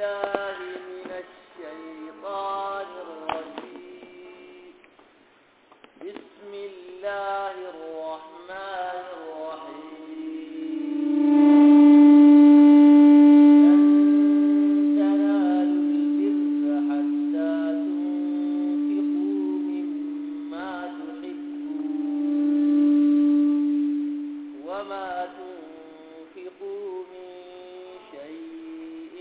بالله من الشيطان الرجيم بسم الله الرحمن الرحيم لن تنالوا البر حتى تنفقوا مما تحبون وما تنفقوا من شيء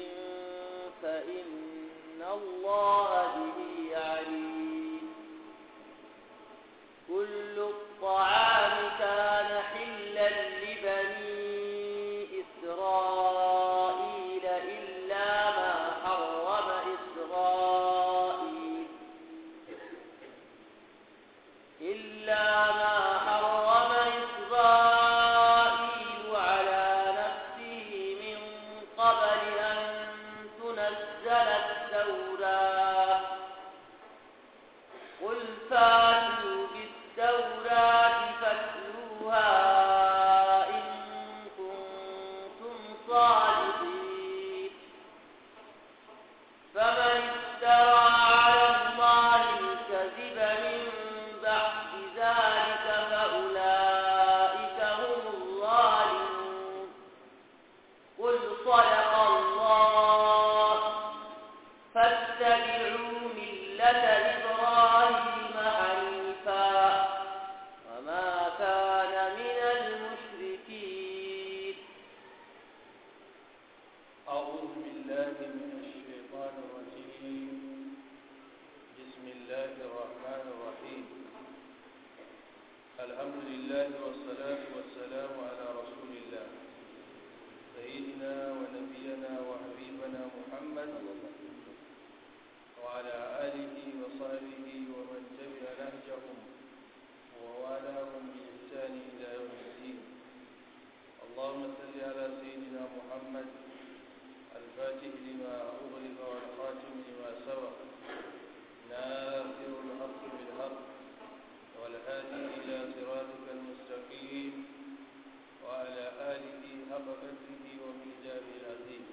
فإن الله به عليم كل الطعام كان حلا لبني إسرائيل إلا ما حرم إسرائيل إلا ما حرم إسرائيل على نفسه من قبل أن تنزل التوراة قل فاتوا بالتوراة فاتلوها إن كنتم صادقين فمن افترى على الله الكذب من بعد ذلك فأولئك هم الظالمون قل صدق الله فاتبعوا ملة إبراهيم حنيفا وما كان من المشركين أعوذ بالله من الشيطان الرجيم بسم الله الرحمن الرحيم الحمد لله والصلاة والسلام على رسول الله سيدنا ونبينا وحبيبنا محمد وعلى آله وصحبه ومن تبع نهجهم ووالاهم بإحسان إلى يوم الدين اللهم صل على سيدنا محمد الفاتح لما أغلق والخاتم لما سبق ناصر الحق بالحق والهادي إلى صراطك المستقيم وعلى آله حق قدره ومقداره العظيم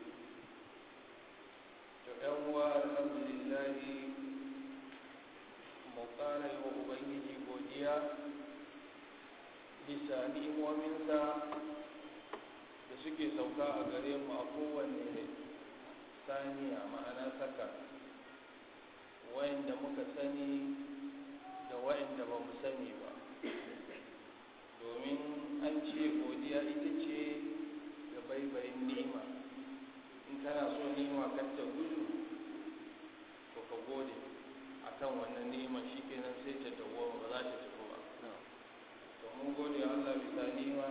يوم الحمد لله مقارن وأبيه godiya bisa ni'imominsa da suke sauka a gare mu a kowanne saniya ma'ana saka wayanda muka sani da wayanda ba mu sani ba domin an ce godiya ita ce ga baibayin ni'ima in kana so ni'ima kan ta gudu ko ka gode akan wannan ni'ima shikenan sai ta dawo ba za ta tafi ba to mun gode wa Allah bisa ni'ima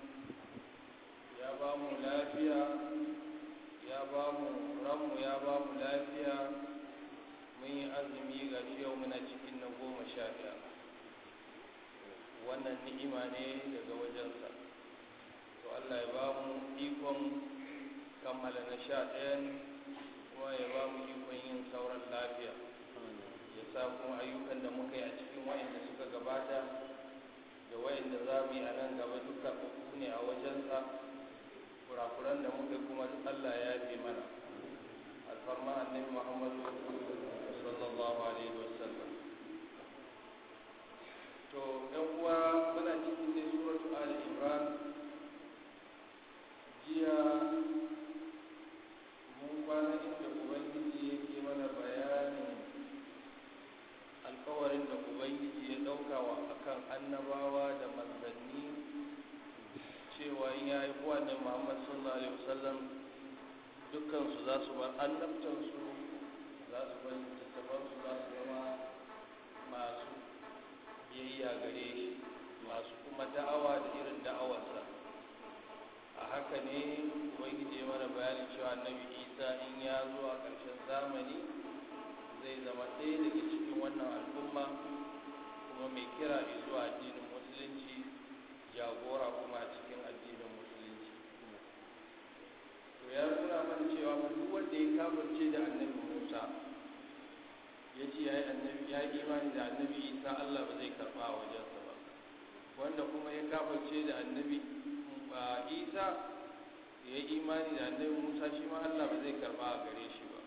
ya ba mu lafiya ya ba mu ranmu ya ba mu lafiya mun yi azumi ga shi yau muna cikin na goma sha biyar wannan ni'ima ne daga wajensa to Allah ya ba mu ikon kammala na sha ɗayan kuma ya ba mu ikon yin sauran lafiya ya sa kuma ayyukan da muka yi a cikin wa'inda suka gabata da wa'inda za mu yi a nan gaba duka uku ne a wajensa kurakuran da muka kuma Allah ya yafe mana alfarma annabi Muhammadu sallallahu alaihi wasallam to ɗan uwa muna cikin dai suratu ali imran jiya mun kwana inda ubangiji yake mana bayanin alkawarin da ubangiji ya ɗauka wa akan annabawa da manzanni cewa in ya haifu ne muhammad sallallahu alaihi wasallam dukkansu za su bar annabtansu za su bar littattafansu za su zama masu biyayya gare shi masu kuma da'awa da irin da'awarsa a haka ne ubangiji ya mana bayanin cewa annabi isa in ya zo a ƙarshen zamani zai zama ɗaya daga cikin wannan al'umma kuma mai kira zuwa addinin musulunci jagora kuma a cikin addinin musulunci to ya nuna mana cewa duk wanda ya kafirce da annabi musa ya ce ya yi annabi ya yi imani da annabi isa allah ba zai karɓa a wajensa ba wanda kuma ya kafirce da annabi isa ya yi imani da annabi musa shi ma allah ba zai karɓa a gare shi ba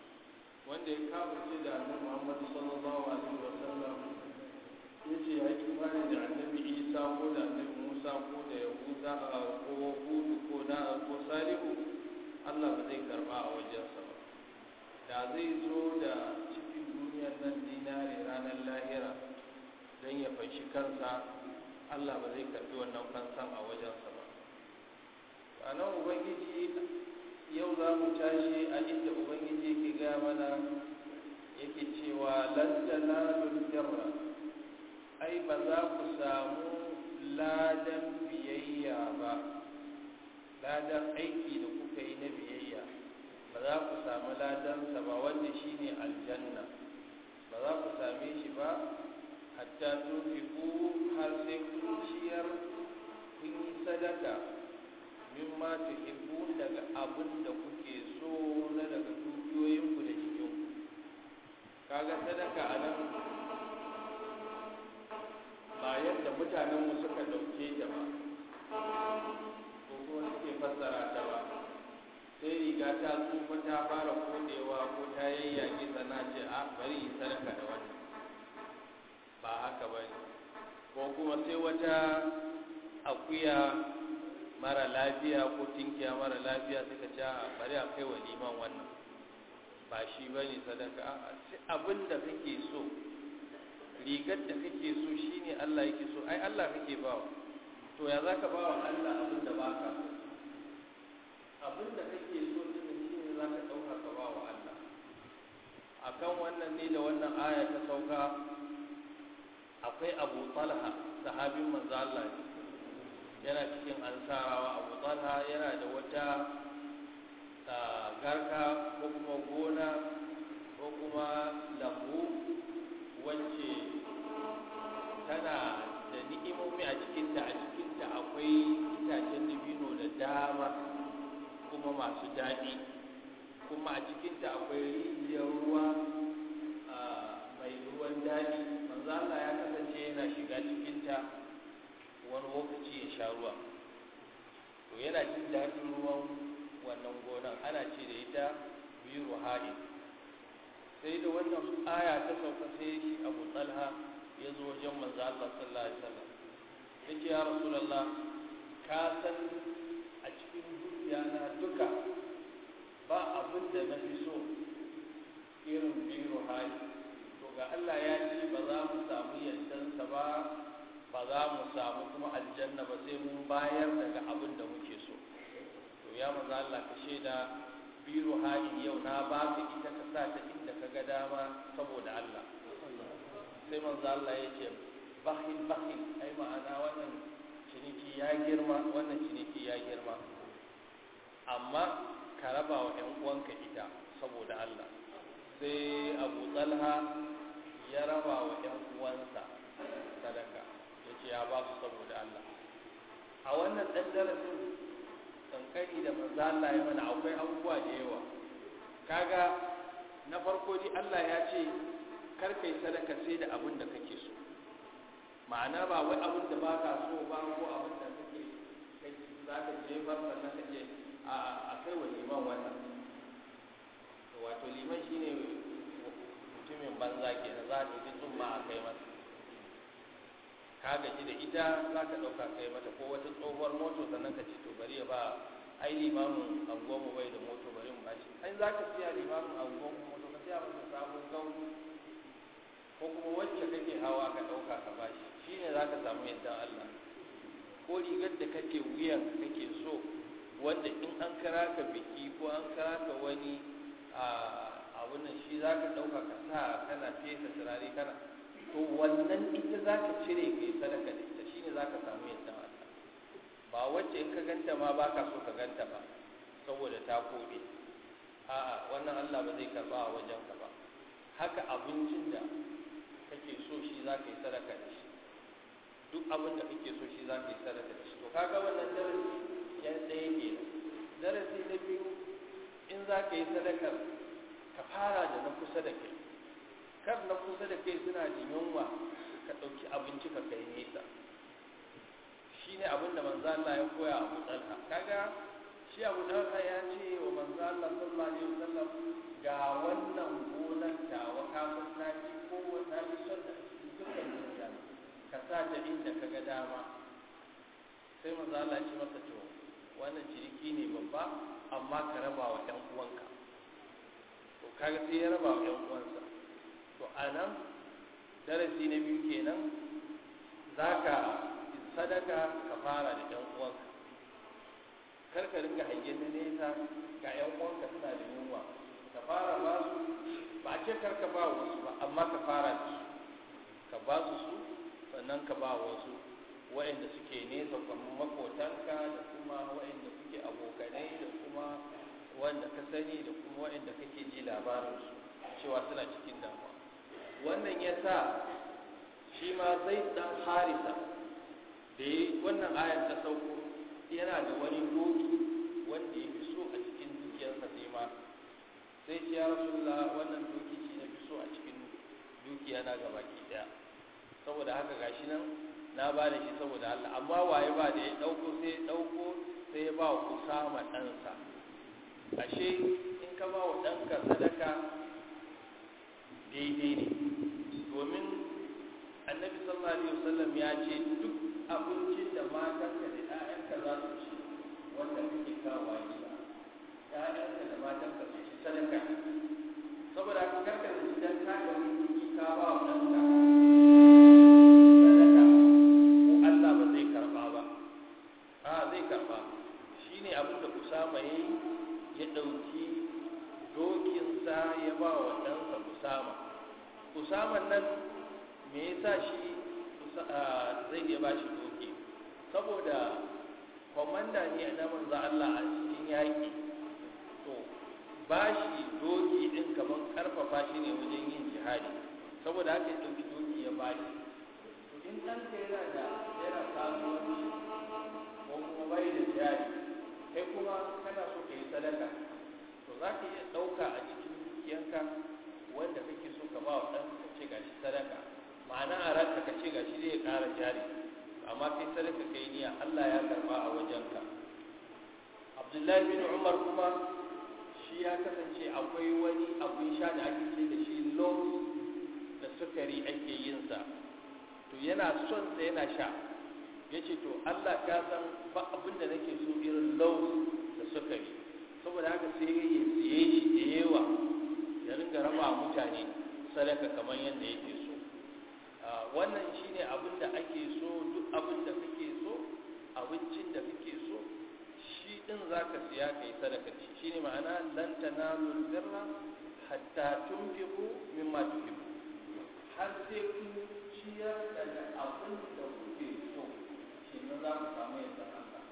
wanda ya kafirce da annabi Muhammad sallallahu alaihi wa sallam yace ya yi imani da annabi Isa ko da annabi Musa ko da Yahuda ko Hudu ko na ko Salihu Allah ba zai karba a wajensa ba da zai zo da cikin duniyar nan dinare ranar lahira don ya fashi kansa Allah ba zai karbi wannan fansan a wajensa ba a nan ubangiji yau za mu tashi a inda ubangiji yake gaya mana yake cewa lantana birra ai ba za ku samu ladan biyayya ba ladan aiki da kuka yi na biyayya ba za ku samu ladansa ba wanda shine aljanna ba za ku same shi ba hatta tunfiku har sai kun ciyar kun yi sadaka mimma tuhibbun daga abin da kuke so na daga dukiyoyinku da jikinku kaga sadaka a nan ba yadda mutanenmu suka ɗauke ta ba ko kuma suke fassara ta ba sai riga ta tsufa ta fara kodewa ko ta yayyage sana ce a bari yi sadaka da wannan ba haka ba ne ko kuma sai wata akuya mara lafiya ko tinkiya mara lafiya suka ce a bari a kai wa liman wannan ba shi ba ne sadaka a sai abin da kake so rigar da kake so shine Allah yake so ai Allah kake bawa to ya zaka bawa Allah abin da baka so abin da kake so din shine zaka dauka ka bawa Allah akan wannan ne da wannan aya ta sauka akwai Abu Talha sahabin manzo Allah ne yana cikin ansarawa Abu Talha yana da wata garka ko kuma gona ko kuma lambu wacce tana da ni'imomi a cikinta a cikinta akwai itacen dabino da dama kuma masu daɗi kuma a cikinta akwai rijiyar ruwa mai ruwan daɗi manzo Allah ya kasance yana shiga cikinta wani lokaci ya sha ruwa to yana jin daɗin ruwan wannan gonan ana ce da ita biyu ruha'i sai da wannan aya ta sauka sai shi abu talha ya zo wajen manzo Allah sallallahu alaihi wasallam yace ya rasulullah ka san a cikin dukiya na duka ba abin da na fi so irin biyu hali to ga Allah ya ce ba za mu samu yardansa ba ba za mu samu kuma aljanna ba sai mun bayar daga abin da muke so to ya manzo Allah ka shaida biro hali yau na ba ka ita ka sa ta inda ka ga dama saboda Allah sai manzo Allah ya ce bakhil bakhil ai ma'ana wannan ciniki ya girma wannan ciniki ya girma amma ka raba wa ƴan uwanka ita saboda Allah sai Abu Talha ya raba wa ƴan uwansa sadaka yace ya ba su saboda Allah a wannan dan darasin kankani da manzo Allah ya mana akwai abubuwa da yawa kaga na farko dai Allah ya ce kar kai sadaka sai da abin da kake so ma'ana ba wai abin da baka so ba ko abin da kake kai za ka jefar sannan ka ce a a kai wa liman wannan wato liman shine mutumin banza kenan za a ɗauki tsumma a kai masa ka gaji da ita za ka ɗauka kai mata ko wata tsohuwar moto sannan ka ce to bari ya ba ai limamin anguwanmu bai da moto bari mu bashi ai za ka siya limamin anguwanmu moto ka siya masa sabon gauni ko kuma wacce kake hawa ka ɗauka ka bashi shine za ka samu yadda Allah ko rigar da kake wuyan kake so wanda in an kira ka biki ko an kira ka wani abun nan shi za ka ɗauka ka sa kana fesa turare kana to wannan ita za ka cire ka yi sadaka da ita shine za ka samu yadda Allah ba wacce in ka ganta ma ba ka so ka ganta ba saboda ta koɗe a'a wannan Allah ba zai karba a wajen ka ba haka abincin da kake so shi za ka yi sadaka da shi duk abin da kake so shi za ka yi sadaka da shi to kaga wannan darasi ya ɗaya kenan darasi na biyu in za ka yi sadakar ka fara da na kusa da kai kar na kusa da kai suna da yunwa ka ɗauki abinci ka kai nesa shi ne abin da manzo Allah ya koya Abu Talha kaga shi Abu Talha ya ce wa manzo Allah sallallahu alaihi wasallam ga wannan ka ga dama sai maza Allah ce masa to wannan ciniki ne babba amma ka raba wa ɗan uwanka to kaga sai ya raba wa ɗan uwansa to a nan darasi na biyu kenan za ka sadaka ka fara da ɗan uwanka kar ka ringa hangen na nesa ga ‘yan uwanka suna da yunwa ka fara ba su ba a ce kar ka ba wasu ba amma ka fara da su ka ba su su sannan ka ba wasu waɗanda suke nesa kamar makotanka da kuma waɗanda kuke abokanai da kuma wanda ka sani da kuma waɗanda kake ji labarinsu cewa suna cikin damuwa wannan ya sa shi ma zai ɗan harisa da yi wannan ayar ta sauko yana da wani doki wanda ya fi so a cikin dukiyarsa sai ma sai ce ya rasulullah wannan doki shi na fi so a cikin dukiya na gaba ki daya saboda haka gashi nan na ba da shi saboda Allah amma waye ba da ya dauko sai ya dauko sai ya ba wa Usama ɗansa ashe in ka ba wa ɗanka sadaka daidai ne domin annabi sallallahu alaihi wasallam ya ce duk abincin da matanka da ƴaƴanka za su ci wanda kake kawo gida ƴaƴanka da matanka su ci sadaka saboda haka karka da shi dan ka ɗauki kuɗi ka ba wa ɗanka sadaka ko Allah ba zai karɓa ba a zai karɓa shine abin da Usama ya yi ya ɗauki dokinsa ya ba wa ɗansa Usama Usama nan me yasa shi zai iya ba shi doki saboda kwamanda ne na manzo Allah a cikin yaƙi to ba shi doki ɗin kamar ƙarfafa shi ne wajen yin jihadi saboda haka ya ɗauki doki ya ba shi to in ɗanka yana da yana kasuwanci ko kuma bai da jihadi kai kuma kana so ka yi sadaka to za ka iya ɗauka a cikin dukiyanka wanda kake so ka ba wa ɗan ka ce gashi sadaka ma'ana a ranka ka ce gashi zai ƙara jari amma kai sadaka kai niyya Allah ya karba a wajenka Abdullahi bin Umar kuma shi ya kasance akwai wani abun sha da ake ce da shi lows da sukari ake yin sa to yana son sa yana sha yace to Allah ka san ba abin da nake so irin lows da sukari saboda haka sai ya siye shi da yawa ya ringa raba mutane sadaka kamar yadda yake so wannan shine abin da ake so duk abin da kake so abincin da kake so shi din zaka siya kai sadaka da shi shine ma'ana lan tanalu birra hatta tunfiqu mimma tuhibbu har sai kun ciyar da abin da kuke so shi ne za ku samu yadda Allah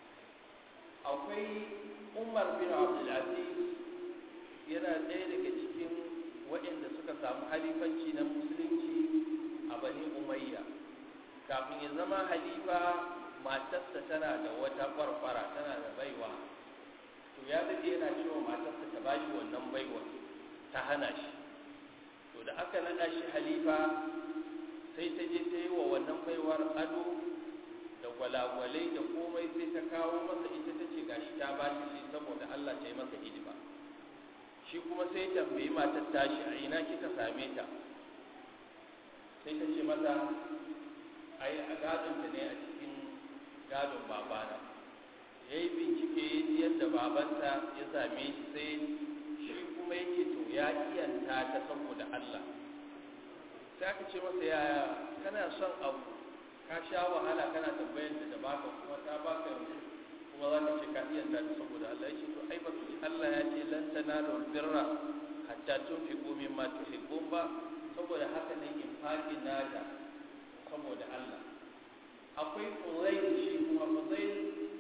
akwai Umar bin Abdul Aziz yana ɗaya daga cikin waɗanda suka samu halifanci na musulunci a bani umayya kafin ya zama halifa matarsa tana da wata kwarkwara tana da baiwa to ya daɗe yana cewa matarsa ta bashi wannan baiwa ta hana shi to da aka naɗa shi halifa sai ta je ta yi wa wannan baiwar ado da gwalagwalai da komai sai ta kawo masa ita ta ce gashi ta bashi shi saboda Allah ta yi masa hidima shi kuma sai tambayi matar tashi a ina kika same ta sai ta ce mata ai a gadonta ne a cikin gadon babana ya yi bincike ya ji yadda babanta ya same shi sai shi kuma yake to ya iyanta ta saboda Allah sai aka ce masa yaya kana son abu ka sha wahala kana tambayar da baka kuma ta baka yanzu kuma za ka ce ka iyanta ta saboda Allah ya ce to ai ba ji Allah ya ce lan tanalu birra hatta tunfiqu mimma tuhibbun ba saboda haka ne infaqin nada saboda Allah akwai Fuzail shi kuma Fuzail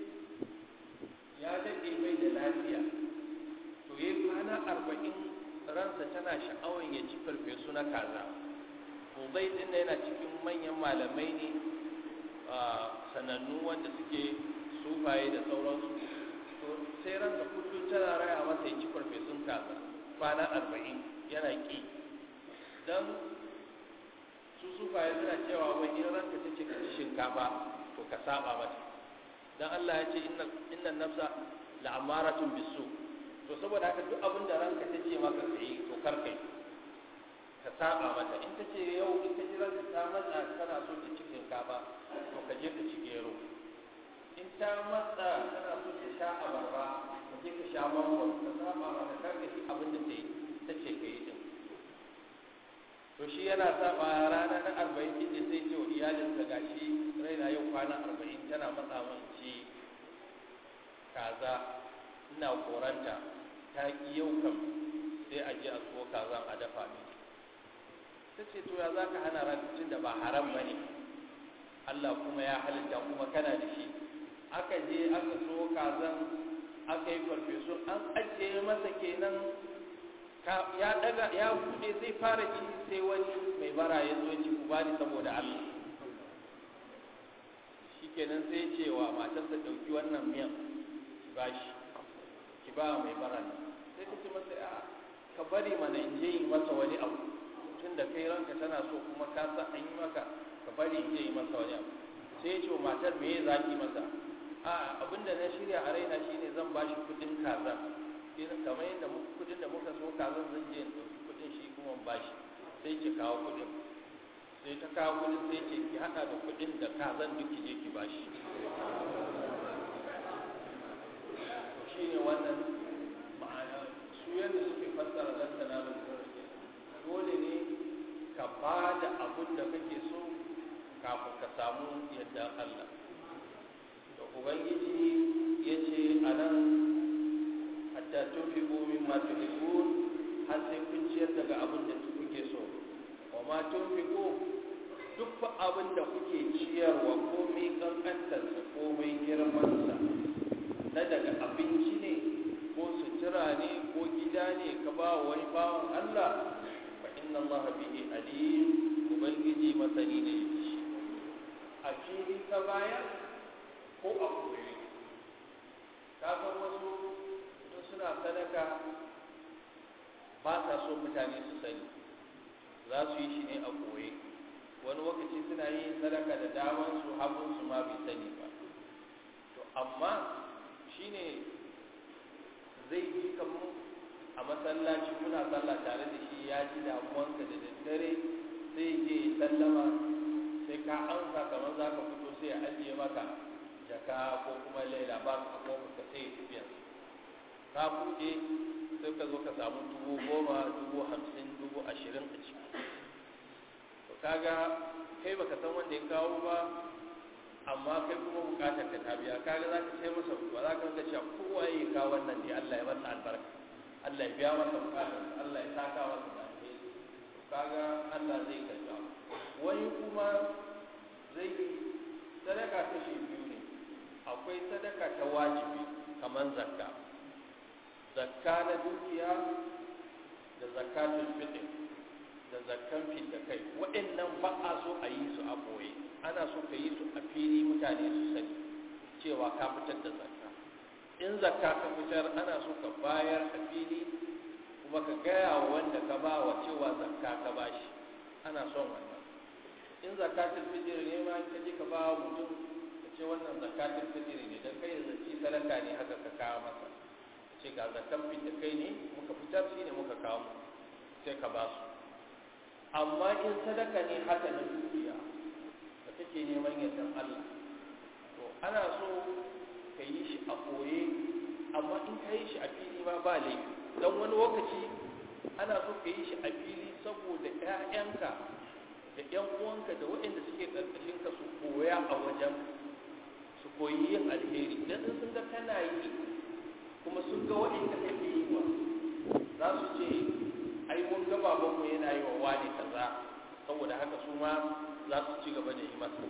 ya dade mai da lafiya to yayi kwana arba'in ransa tana sha'awar ya ci farfesu na kaza Fuzail din yana cikin manyan malamai ne sanannu wanda suke sufaye da sauransu to sai ransa kullum tana raya masa ya ci farfesun kaza kwana arba'in yana ƙi don su sufaye suna cewa wai in ranka ta ce ka ci shinkafa to ka saba mata don Allah ya ce inna nafsa la'amaratun bisu to saboda haka duk abin da ranka ta ce maka ka yi to kar kai ka saba mata in ta ce yau in ta jira ta matsa tana so ta ci shinkafa to ka je ka ci gero in ta matsa tana so ta sha abarba ka je ka sha mangwaro ka saba mata kar ka ci abin da ta yi ta ce ka yi din to shi yana saba rana na arba'in din da zai ce wa iyalinsa gashi raina yau kwana arba'in tana matsa min ci kaza ina koranta ta ki yau kam sai a je a so kazan a dafa mini ta ce to ya za ka hana rancin da ba haram ba ne Allah kuma ya halitta kuma kana da shi aka je aka so kazan aka yi farfesu an ajiye masa kenan ya daga ya bude zai fara ci sai wani mai bara ya zo ci ku bani saboda Allah shikenan sai ce wa matarsa dauki wannan miyan ki bashi ki ba mai bara ne sai ta ce masa a ka bari mana in je yi masa wani abu tun da kai ranka tana so kuma ka san an yi maka ka bari in je yi masa wani abu sai ya ce wa matar me ya zaki masa a abinda na shirya a raina shine zan bashi kudin kaza kamar yadda kudin da muka so kazan zan je in ɗauki kudin shi kuma in bashi sai ki kawo kudin sai ta kawo kudin sai ce ki hada da kudin da kazan duk ki je ki bashi to shine wannan ma'ana su yadda suke fassara dan tanalul birri dole ne ka ba da abin da kake so kafin ka samu yadda Allah da ubangiji ya ce a nan hatta tunfiqu mimma tuhibbun har sai kun ciyar daga abin da kuke so wa ma tunfiqu duk fa abin da kuke ciyarwa komai kankantarsa komai girmansa na daga abinci ne ko sutura ne ko gida ne ka ba wani bawan Allah fa inna Allah bihi alim ubangiji masani ne shi a fili ka baya ko a koyi ka san wasu suna sadaka ba sa so mutane su sani za su yi shi ne a koye wani lokaci suna yin sadaka da daman su hagun su ma bai sani ba to amma shine zai ji kamar a masallaci kuna sallah tare da shi ya ji damuwanka da daddare sai je sallama sai ka amsa kamar za ka fito sai ya ajiye maka jaka ko kuma laila ba ka kofar ka sai ya tafiya ka buɗe sai ka zo ka samu dubu goma dubu hamsin dubu ashirin a ciki to kaga kai baka san wanda ya kawo ba amma kai kuma bukatar ka ta biya kaga za ka sai masa ba za ka ga cewa kowa ya kawo wannan ne Allah ya masa albarka Allah ya biya masa bukatar Allah ya saka masa da alheri to kaga Allah zai karba wani kuma zai sadaka kashi biyu ne akwai sadaka ta wajibi kamar zakka zakka na dukiya da zakatul fitr da zakkan fidda kai waɗannan ba a so a yi su a boye ana so ka yi su a fili mutane su sani cewa ka fitar da zakka in zakka ka fitar ana so ka bayar a fili kuma ka gaya wa wanda ka ba wa cewa zakka ka bashi ana son wannan in zakatul fitr ne ma ka je ka ba wa mutum ka ce wannan zakatul fitr ne dan kai zaci sadaka ne haka ka kawo masa ce ga zakan fidda kai ne muka fitar shi ne muka kawo sai ka ba su amma in sadaka ne haka na dukiya da kake neman yardan Allah to ana so ka yi shi a koye amma in ka yi shi a fili ma ba laifi don wani lokaci ana so ka yi shi a fili saboda 'ya'yanka da 'yan uwanka da waɗanda suke ƙarƙashin ka su koya a wajen su koyi yin alheri dan sun ga kana yi kuma sun ga waɗanda kake yi wa za su ce ai mun ga babanmu yana yi wa wani kaza saboda haka su ma za su ci gaba da yi masa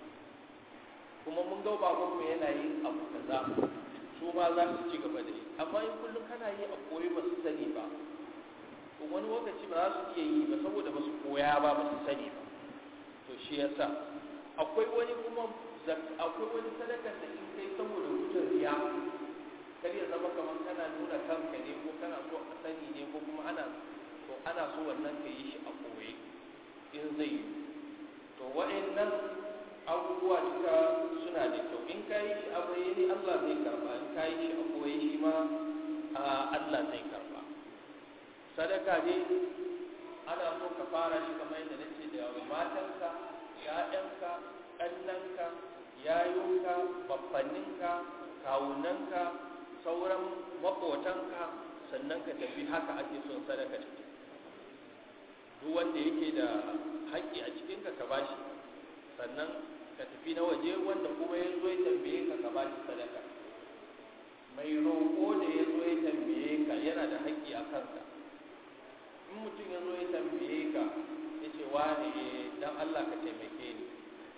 kuma mun ga babanmu yana yin abu kaza su ma za su ci gaba da yi amma in kullum kana yi a koyi ba su sani ba to wani lokaci ba za su iya yi ba saboda ba su koya ba ba su sani ba to shi yasa akwai wani kuma akwai wani sadakar da in kai saboda gudun riya kar ya zama kamar kana nuna kanka ne ko kana so a sani ne ko kuma ana to ana so wannan ka yi shi a koye in zai yi to wa'annan abubuwa duka suna da kyau in ka yi shi a bayyane Allah zai karba in ka yi shi a koye shi ma Allah zai karba sadaka ne ana so ka fara shi kamar yadda nace da matanka ƴaƴanka ƙannanka yayunka babbanninka kawunanka sauran maƙotanka sannan ka tafi haka ake son sadaka ciki duk wanda yake da haƙƙi a cikinka ka bashi sannan ka tafi na waje wanda kuma ya zo ya tambaye ka ka bashi sadaka mai roƙo da ya zo ya tambaye ka yana da haƙƙi a kanka in mutum ya zo ya tambaye ka ya ce wani dan Allah ka taimake ni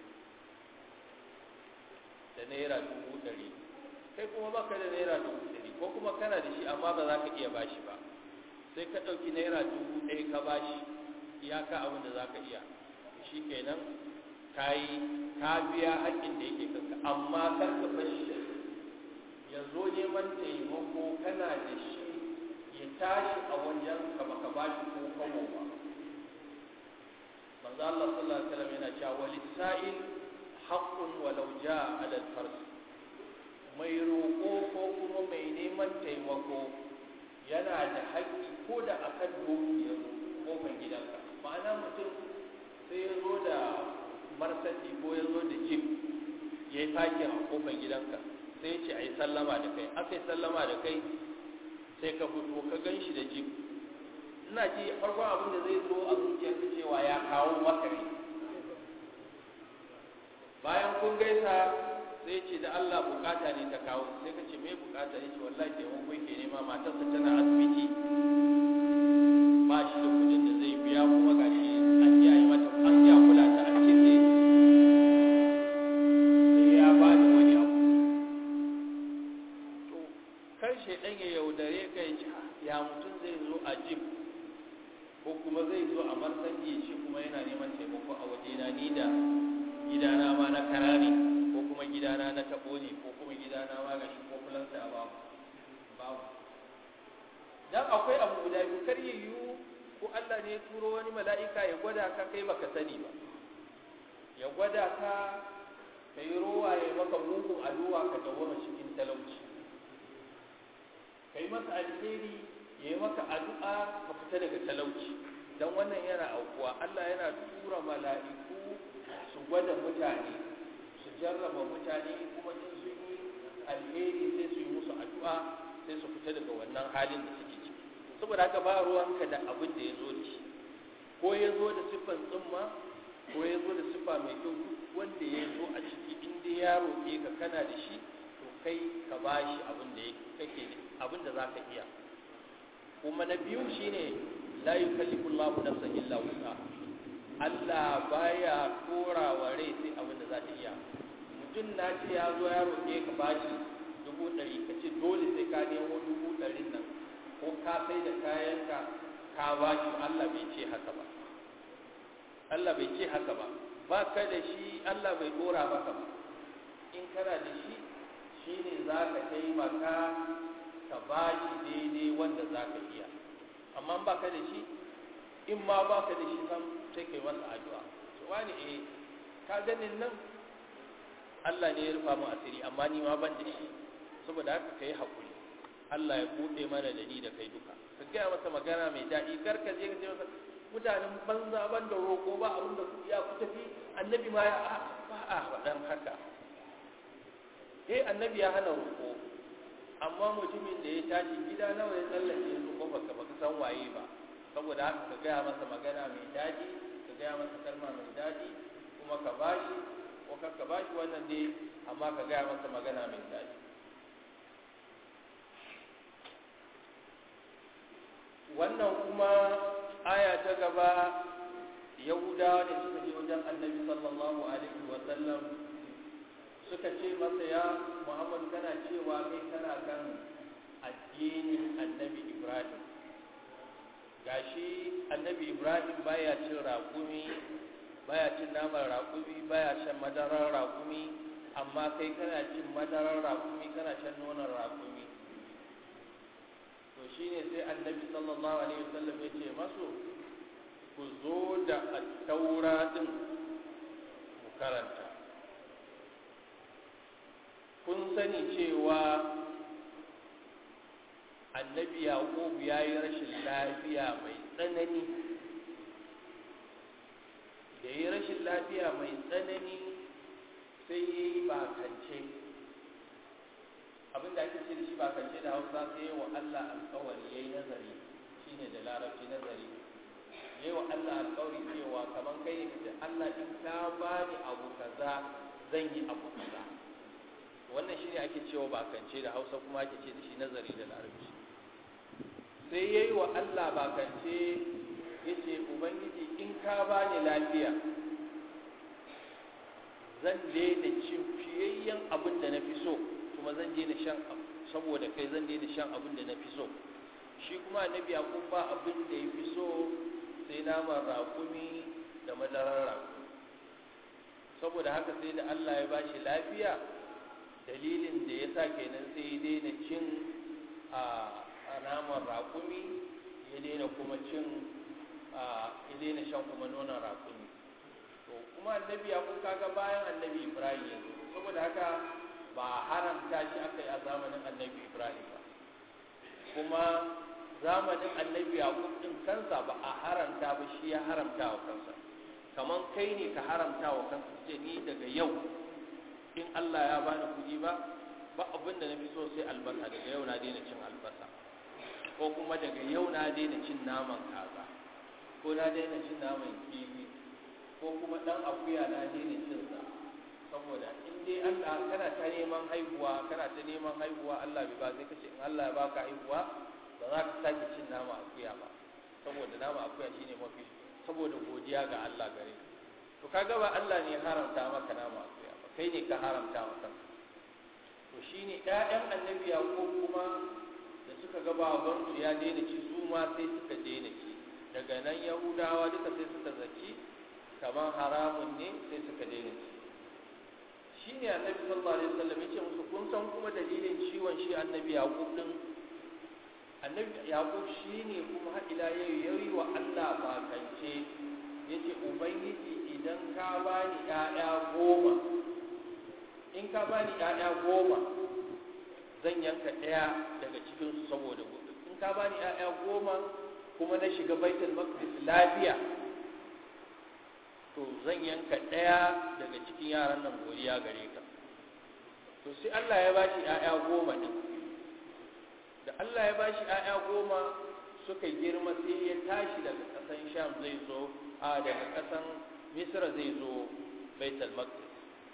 da naira dubu ɗari kai kuma baka da naira dubu ɗari ko kuma kana da shi amma ba za ka iya bashi ba sai ka ɗauki naira dubu ɗaya ka bashi iyaka abin da za ka iya shi kenan ka yi ka biya haƙƙin da yake kanka amma kar ka bashi ya zo neman taimako kana da shi ya tashi a wajen ka baka bashi ko kawo ba manzo Allah sallallahu alaihi wasallam yana cewa walisa'il haqqun walau jaa 'ala al-fars mai roƙo ko kuma mai neman taimako yana da haƙƙi ko da akan doki ya zo kofar gidanka ma'ana mutum sai ya zo da marsati ko ya zo da jib ya yi fakin a kofar gidanka sai ce a yi sallama da kai aka yi sallama da kai sai ka fito ka gan shi da jib ina ji farkon abin da zai zo a zuciyarka cewa ya kawo maka ne bayan kun gaisa sai ce da Allah bukata ne ta kawo sai ka ce me bukata ne ce wallahi taimako yake nema matarsa tana asibiti ba shi da kudin da zai biya kuma gashi an ji a yi mata an ji a kula ta an ce sai sai ya ba da wani abu to kar shaidan ya yaudare ka ya ce ya mutum zai zo a jib ko kuma zai zo a martani shi kuma yana neman taimako a wajena ni da gidana ma na kara ne ko kuma gidana na tabo ne ko kuma gidana ma ga shi ko fulanta ba babu dan akwai abu guda biyu kar ya yiwu ko Allah ne ya turo wani mala'ika ya gwada ka kai baka sani ba ya gwada ka ka yi rowa ya maka mugun addu'a ka dawoma cikin talauci ka yi masa alheri ya yi maka addu'a ka fita daga talauci dan wannan yana aukuwa Allah yana tura mala'iku su gwada mutane su jarraba mutane kuma in sun yi alheri sai su yi musu addu'a sai su fita daga wannan halin da suke ciki saboda haka ba ruwanka da abin da ya zo da shi ko ya zo da siffan tsumma ko ya zo da siffa mai kyau duk wanda ya zo a ciki in dai ya roƙe ka kana da shi to kai ka ba shi abin da kake abin da zaka iya kuma na biyu shine la yukallifu Allahu nafsan illa wusa Allah baya tora wa rai sai abin da za ta iya mutum na ce ya zo ya roƙe ka bashi dubu ɗari ka ce dole sai ka nemo dubu ɗarin nan ko ka sai da kayanka ka bashi Allah bai ce haka ba Allah bai ce haka ba ba ka da shi Allah bai dora maka ba in kana da shi shine za ka taimaka ka bashi daidai wanda za ka iya amma ba ka da shi in ma ba ka da shi sam sai kai masa addu'a to wani eh ka ganin nan Allah ne ya rufa mu asiri amma ni ma ban da shi saboda haka kai hakuri Allah ya bude mana da ni da kai duka ka gaya masa magana mai daɗi kar ka je ka ce masa mutanen banza ban da roƙo ba abin da ya ku tafi annabi ma ya ba a faɗan haka eh annabi ya hana roƙo amma mutumin da ya tashi gida nawa ya tsallake yanzu ko baka baka san waye ba saboda haka ka gaya masa magana mai daɗi ka gaya masa kalma mai daɗi kuma ka bashi ko kar ka bashi wannan dai amma ka gaya masa magana mai daɗi wannan kuma aya ta gaba yahudawa ne suka je wajen annabi sallallahu alaihi wa sallam suka ce masa ya muhammad kana cewa kai kana kan addinin annabi ibrahim gashi annabi ibrahim baya cin raƙumi baya cin naman raƙumi baya shan madarar raƙumi amma kai kana cin madarar raƙumi kana shan nonon raƙumi to shine sai annabi sallallahu alaihi wasallam ya ce masu ku zo da attaura din mu karanta kun sani cewa annabi yaqub ya yi rashin lafiya mai tsanani da yi rashin lafiya mai tsanani sai ya yi bakance abinda ake ce da shi bakance da hausa sai yi wa allah alkawari ya yi nazari shine da larabci nazari ya yi wa allah alkawari cewa kamar kai ne kace allah in ka bani abu kaza zan yi abu kaza wannan shine ake cewa bakance da hausa kuma ake ce da shi nazari da larabci sai ya yi wa allah bakance ya ce ubangiji in ka bani lafiya zan daina cin fiyayyen abin da na fi so kuma zan daina shan saboda kai zan daina shan abin da na fi so shi kuma annabi yakub ba abin da ya fi so sai naman raƙumi da madarar raƙumi saboda haka sai da Allah ya bashi lafiya dalilin da ya sa kenan sai ya daina cin a naman raƙumi ya daina kuma cin ya daina shan kuma nonon raƙumi to kuma annabi ya kun kaga bayan annabi ibrahim ya zo saboda haka ba haramta shi aka yi a zamanin annabi ibrahim ba kuma zamanin annabi yaqub din kansa ba a haramta ba shi ya haramta wa kansa kaman kai ne ka haramta wa kansa ce ni daga yau in Allah ya bani kuɗi ba ba abin da na fi so sai albasa daga yau na daina cin albasa ko kuma daga yau na daina cin naman kaza ko na daina cin naman kifi ko kuma dan akuya na daina cin sa saboda in dai Allah kana ta neman haihuwa kana ta neman haihuwa Allah bai ba sai kace in Allah ya baka haihuwa ba za ka sake cin nama akuya ba saboda nama akuya shine mafi saboda godiya ga Allah gare ka to kaga ba Allah ne haramta maka nama akuya ba kai ne ka haramta maka to shine ƴaƴan annabi Yaqub kuma da suka ga babansu ya daina ci su ma sai suka daina ci daga nan Yahudawa duka sai suka zaci kamar haramun ne sai suka daina ci shi ne annabi sallallahu alaihi wasallam yace musu kun san kuma dalilin ciwon shi annabi yaqub din annabi yaqub shine kuma har ila yau yayi wa Allah bakance yace ubangiji idan ka bani ƴaƴa goma in ka bani ƴaƴa goma zan yanka ɗaya daga cikin su saboda gobe in ka bani ƴaƴa goma kuma na shiga baitul maqdis lafiya to zan yanka ɗaya daga cikin yaran nan godiya gare ka to sai Allah ya bashi ‘ya'ya goma ɗin da Allah ya bashi ‘ya'ya goma suka girma sai ya tashi daga ƙasan sham zai zo a daga ƙasan misra zai zo baitul maqdis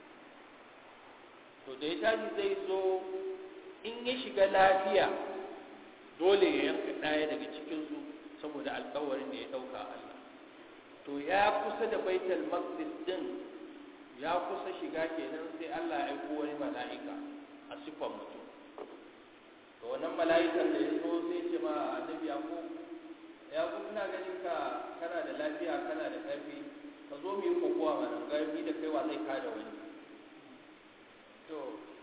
to da ya tashi zai zo in ya shiga lafiya dole ya yanka ɗaya daga cikinsu saboda alkawarin da ya ɗauka Allah to ya kusa da baitul maqdis din ya kusa shiga kenan sai Allah ya aiko wani mala'ika a sifan mutum to wannan mala'ikan da ya zo sai ce ma annabi yaqub yaqub ina ganin ka kana da lafiya kana da ƙarfi ka zo mu yi kokowa mana ƙarfi da kaiwa zai kada wani to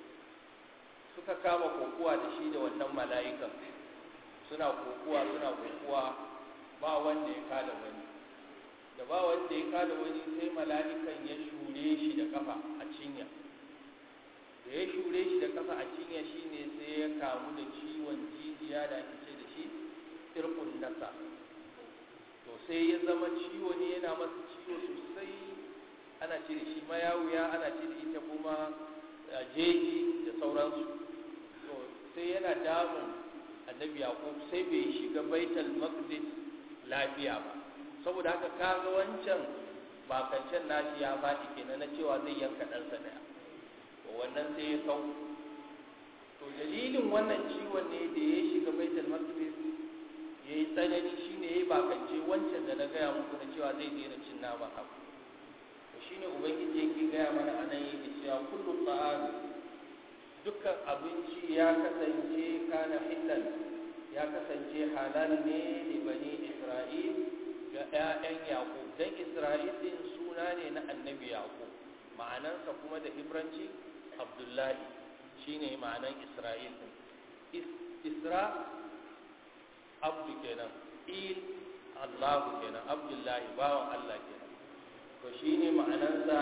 suka kama kokowa da shi da wannan mala'ikan suna kokowa suna kokowa ba wanda ya kada wani da ba wanda ya kada wani sai mala'ikan ya shure shi da kafa a cinya da ya shure shi da kafa a cinya shine sai ya kamu da ciwon jijiya da ake ce da shi irkun nasa to sai ya zama ciwo ne yana masa ciwo sosai ana ce da shi mayawuya ana ce da ita kuma jeji da sauransu to sai yana damun annabi yaqub sai bai shiga baitul maqdis lafiya ba saboda haka kaga wancan bakancan nashi ya faɗi kenan na cewa zai yanka ɗansa ɗaya to wannan sai ya kau to dalilin wannan ciwon ne da ya shiga baitul maqdis ya yi tsanani shine ya yi bakance wancan da na gaya muku na cewa zai daina cin nama abu to shine ubangiji yake gaya mana a nan yake cewa kullu ta'am dukkan abinci ya kasance kana hilal ya kasance halal ne li bani isra'il ga 'ya'yan yaƙub don isra'il ɗin suna ne na annabi yaƙub ma'anansa kuma da ibranci abdullahi shine ma'anan isra'il ɗin isra abdu kenan il allahu kenan abdullahi bawan allah kenan to shine ma'anansa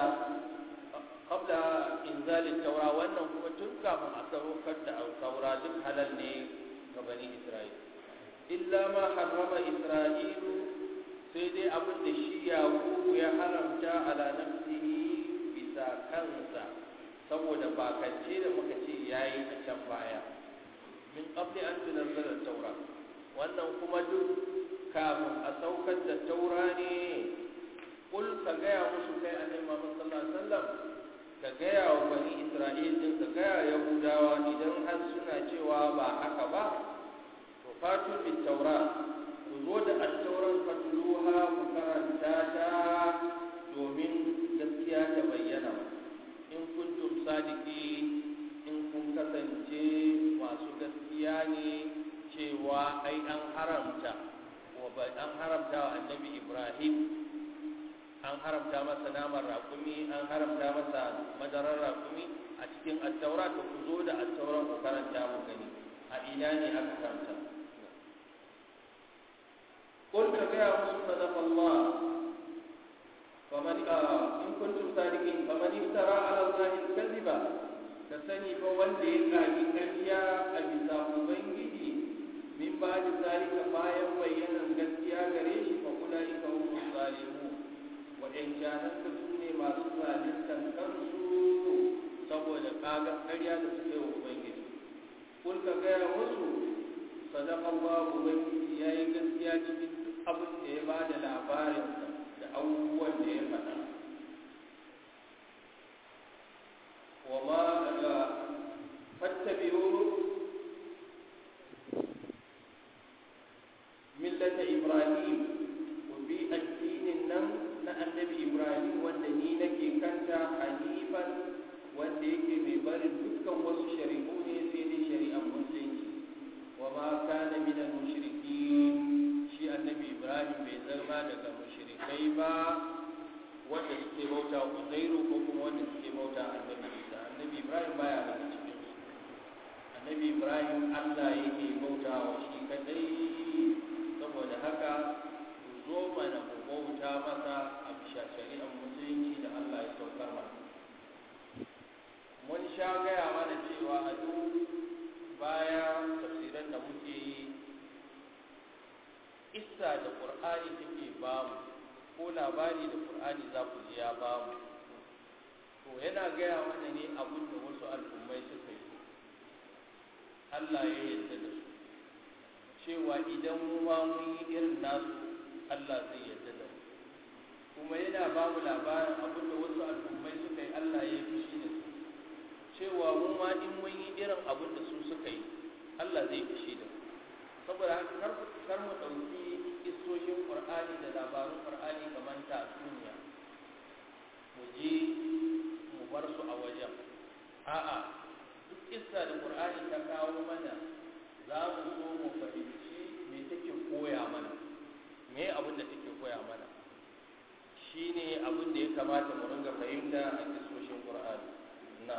qabla inzalin taura wannan kuma tun kafin a saukar da taura duk halal ne ga bani isra'il illa ma harrama isra'ilu sai dai abin da shi yaqubu ya haramta ala nafsihi bisa kansa saboda bakance da muka ce yayi a can baya min qabli an tunzila taura wannan kuma duk kafin a saukar da taura ne kul ka gaya musu kai annabi Muhammad sallallahu alaihi wasallam ka gaya wa bani Isra'il din ka gaya Yahudawa idan har suna cewa ba haka ba to fatu bit taura ku zo da at-tauran fatluha ku karanta ta domin gaskiya ta bayyana in kuntum sadiki in kun kasance masu gaskiya ne cewa ai an haramta wa an haramta wa annabi Ibrahim an haramta masa naman raƙumi an haramta masa madarar raƙumi a cikin attaura ta ku zo da attauran ku karanta mu gani a ina ne aka karanta قل كما صدق الله فمن إن كنتم صادقين فمن افترى على الله الكذب كسني فولي قاعد كريا أبي ubangiji min ba da zalika bayan bayyanan gaskiya gare shi fa ulaika hum zalimun waɗancanan da su ne masu zaluntan kansu saboda kaga ƙarya da suke wa ubangiji kun ka gaya musu sadaka Allah ubangiji ya yi gaskiya cikin duk abin da ya ba da labarinsa da abubuwan da ya faɗa wa ma fattabi'u millata ibrahim ku bi addinin nan na annabi ibrahim wanda ni nake kanta hanifan wanda yake mai barin dukkan wasu shari'u ne sai dai shari'ar musulunci wa ma kana min al-mushrikin shi annabi ibrahim bai zama daga mushrikai ba wanda suke bauta uzairu ko kuma wanda suke bauta annabi isa annabi ibrahim baya daga cikin su annabi ibrahim allah yake bauta wa shi kadai saboda haka ku zo mana ku bauta masa a bisa shari'ar musulunci da Allah ya saukar mana mun sha gaya mana cewa a duk baya tafsiran da muke yi isa da ƙur'ani take bamu ko labari da ƙur'ani za ku ji ya bamu to yana gaya mana ne abin da wasu al'ummai suka yi Allah ya yarda da su cewa idan mu ma mun yi irin nasu Allah zai yarda da mu kuma yana ba mu labarin abin da wasu al'ummai suka yi Allah ya yi fushi da su cewa mu ma in mun yi irin abin da su suka yi Allah zai fushi da mu saboda haka kar kar mu ɗauki istoshin Qur'ani da labarun Qur'ani kamar tatsuniya mu je mu bar su a wajen a'a duk kissa da Qur'ani ta kawo mana za mu so mu fahimci me take koya mana me abin da take koya mana shine abin da ya kamata mu ringa fahimta a kisoshin Qur'ani na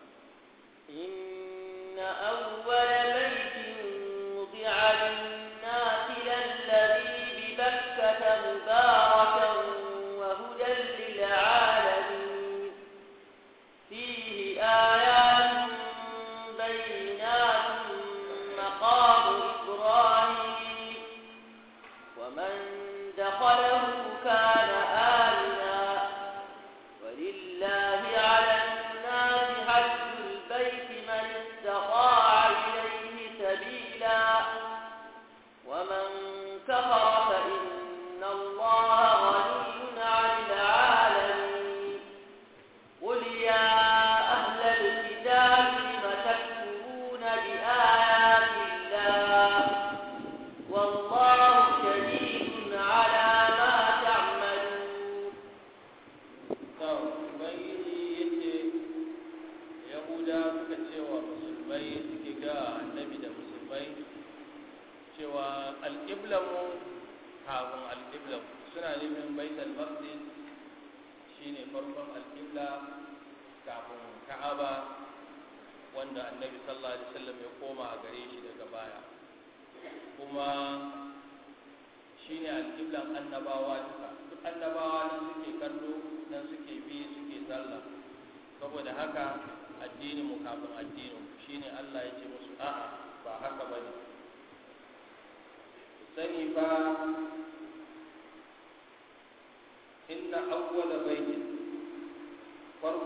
إن أول بيت وضع للناس للذي ببكة مباركا وهدى للعالمين فيه آيات بينات مقام إبراهيم ومن دخله كان آمنا ولله على الناس حج البيت من استطاع إليه سبيلا ومن كفر فإن الله غني عن العالمين قل يا أهل الكتاب لم تكفرون بآيات الله والله شهيد على ما تعملون to ubangiji yace yahuda suka cewa musulmai suke ga annabi da musulmai cewa alƙiblamu kafin alƙiblamu suna nufin baitul maqdis shine farkon alƙibla kafin ka'aba wanda annabi sallallahu alaihi wasallam ya koma a gare shi daga baya kuma shine alƙiblan annabawa duka duk annabawa nan suke kallo nan suke bi suke sallah saboda haka addinin mu kafin addinin mu shine Allah ya ce musu a'a ba haka bane ku sani ba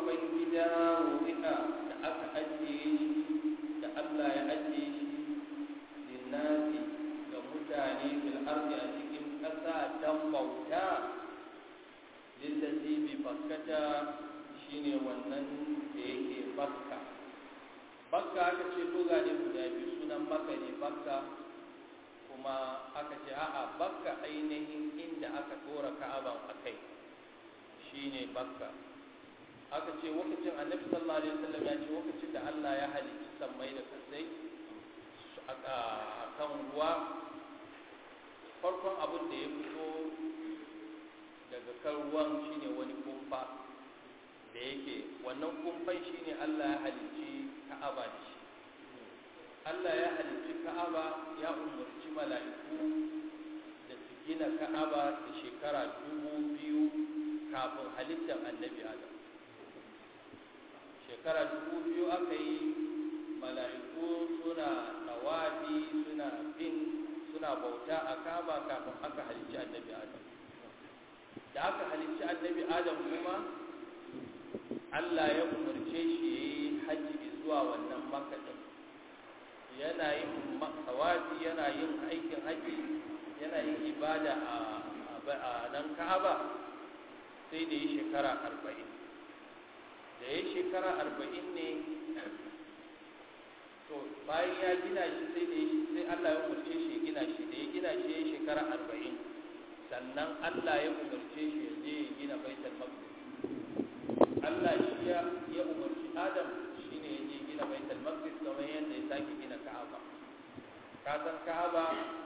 babban gida wuri'a da aka ajiye shi da Allah ya ajiye shi linnasi ga mutane fil ardi a cikin ƙasa dan bauta lillazi bi bakkata shine wannan da yake bakka bakka aka ce buga ne guda biyu sunan makka ne bakka kuma aka ce a'a bakka ainihin inda aka tora ka'aban akai shine bakka aka ce lokacin annabi sallallahu alaihi wasallam ya ce lokacin da Allah ya halicci sammai da kasai a kan ruwa farkon abin da ya fito daga kan ruwan shine wani kumfa da yake wannan kumfan shine Allah ya halicci Ka'aba da shi Allah ya halicci Ka'aba ya umarci mala'iku da su gina Ka'aba da shekara dubu biyu kafin halittar annabi Adam shekara dubu biyu aka yi mala'iku suna tawafi suna bin suna bauta a Ka'aba kafin aka halicci annabi Adam da aka halicci annabi Adam kuma Allah ya umarce shi ya yi hajji zuwa wannan makaɗin yana yin tawafi yana yin aikin hajji yana yin ibada a nan Ka'aba sai da yi shekara arba'in da ya shekara arba'in ne to bayan ya gina shi sai da sai Allah ya umarce shi ya gina shi da ya gina shi ya shekara arba'in sannan Allah ya umarce shi ya je ya gina baitul maqdis Allah shi ya ya umarci Adam shine ya je gina baitul maqdis kamar yadda ya sake gina Ka'aba ka san Ka'aba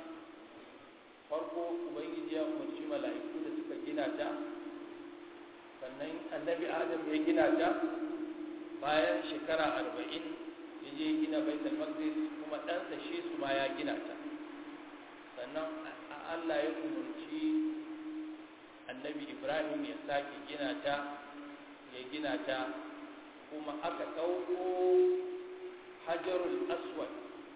farko ubangiji ya umarci mala'iku da suka gina ta sannan annabi adam ya gina ta bayan shekara arba'in ya je gina baitul maqdis kuma ɗansa shi su ma ya gina ta sannan allah ya umarci annabi ibrahim ya sake gina ta ya gina ta kuma aka ɗauko hajarul aswad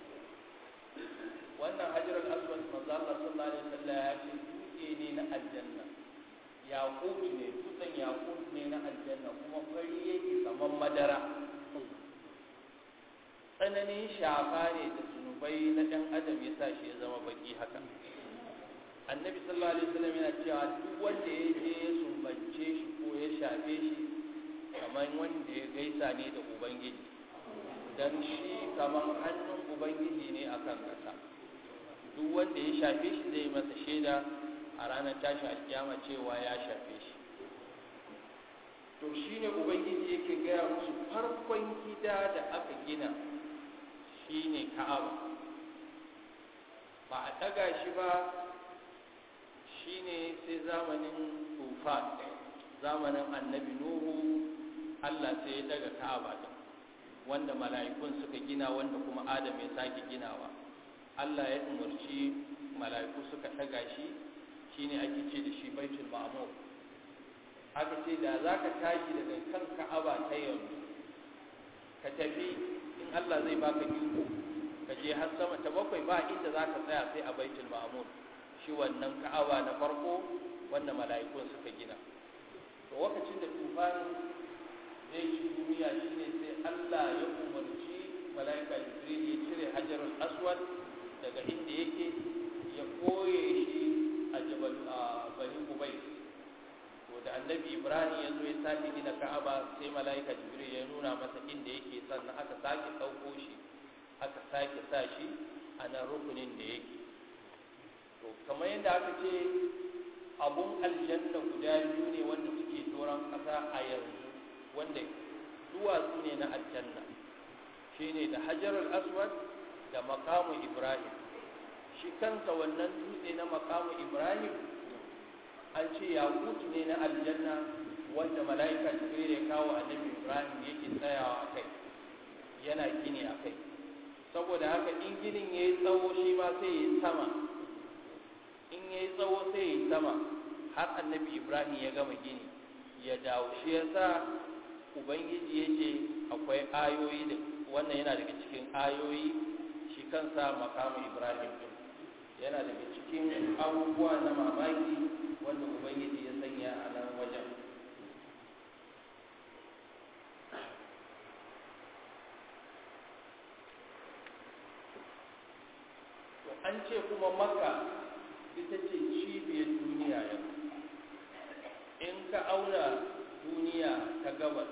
wannan hajarul aswad manzo Allah sallallahu alaihi wasallam ya ce dutse ne na aljanna yaqut ne dutsen yaqut ne na aljanna kuma fari yake kaman madara tsananin shafa ne da zunubai na ɗan adam ya sa shi ya zama baki haka annabi sallallahu alaihi wasallam yana cewa duk wanda ya je ya sumbance shi ko ya shafe shi kamar wanda ya gaisa ne da ubangiji dan shi kamar hannun ubangiji ne akan kasa duk wanda ya shafe shi zai masa shaida a ranar tashi alkiyama cewa ya shafe shi to shine ubangiji yake gaya musu farkon gida da aka gina shine ka'aba ba a ɗaga shi ba shine sai zamanin tufan zamanin annabi nuhu allah sai ya daga ka'aba din wanda mala'ikun suka gina wanda kuma adam ya sake ginawa allah ya umarci mala'iku suka ɗaga shi shine ake ce da shi baitul ma'mur aka ce da za ka tashi daga kan ka'aba ta yanzu ka tafi in allah zai baka iko ka je har sama ta bakwai ba inda za ka tsaya sai a baitul ma'mur shi wannan ka'aba na farko wanda mala'ikun suka gina to lokacin da tufani zai ci duniya shine sai Allah ya umarci mala'ika Jibril ya cire hajarul aswad daga inda yake ya koye shi a jabal a bani ubay to da annabi Ibrahim ya zo ya sake gina Ka'aba sai mala'ika Jibril ya nuna masa inda yake sannan aka sake ɗauko shi aka sake sa shi a nan rukunin da yake to kamar yadda aka ce abun aljanna guda biyu ne wanda suke doron ƙasa a yanzu wanda duwatsu ne na aljanna shine da hajarul aswad da makamu ibrahim shi kansa wannan dutse na makamu ibrahim an ce yakutu ne na aljanna wanda mala'ika jibril ya kawo annabi ibrahim yake tsayawa a kai yana gini a kai saboda haka in ginin ya yi tsawo shi ma sai ya yi sama in ya yi tsawo sai ya yi sama har annabi ibrahim ya gama gini ya dawo shi ya sa ubangiji ya ce akwai ayoyi da wannan yana daga cikin ayoyi shi kansa makamu ibrahim din yana daga cikin abubuwa na mamaki wanda ubangiji ya sanya a nan wajen an ce kuma makka ita ce cibiyar duniya yau in ka auna duniya ta gabas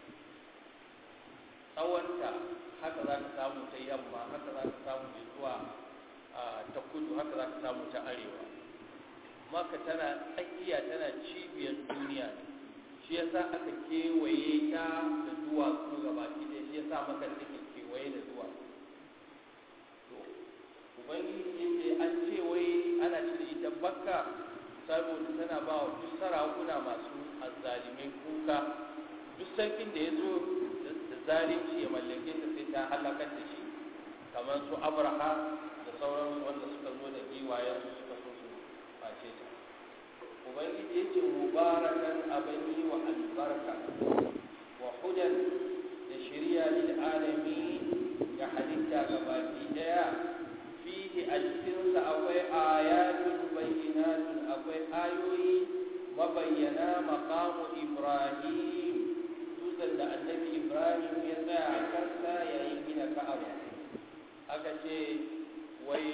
tsawonta haka za ka samu ta yamma haka za ka samu zuwa ta kudu haka za ka samu ta arewa maka tana tsakiya tana cibiyar duniya ne shi yasa aka kewaye ta da duwatsu gabaki ɗaya shi yasa maka take kewaye da duwatsu to ubangiji ce an ce wai ana cire ita bakka saboda tana ba wa duk sarakuna masu azzalimai kuka duk sarkin da ya zo da zalunci ya mallake ta sai ta halakar da shi kamar su abraha da sauransu wanda suka zo da giwayensu suka so su face ta ubangiji ya ce mubarakan abin yi wa albarka wa hudan da shirya lil alami ga halitta gabaki daya fihi a cikinsa akwai ayatun bayyinatun akwai ayoyi mabayyana maqamu ibrahim dutsen da annabi ibrahim ya tsaya a kansa yayin gina ka'aba aka ce wai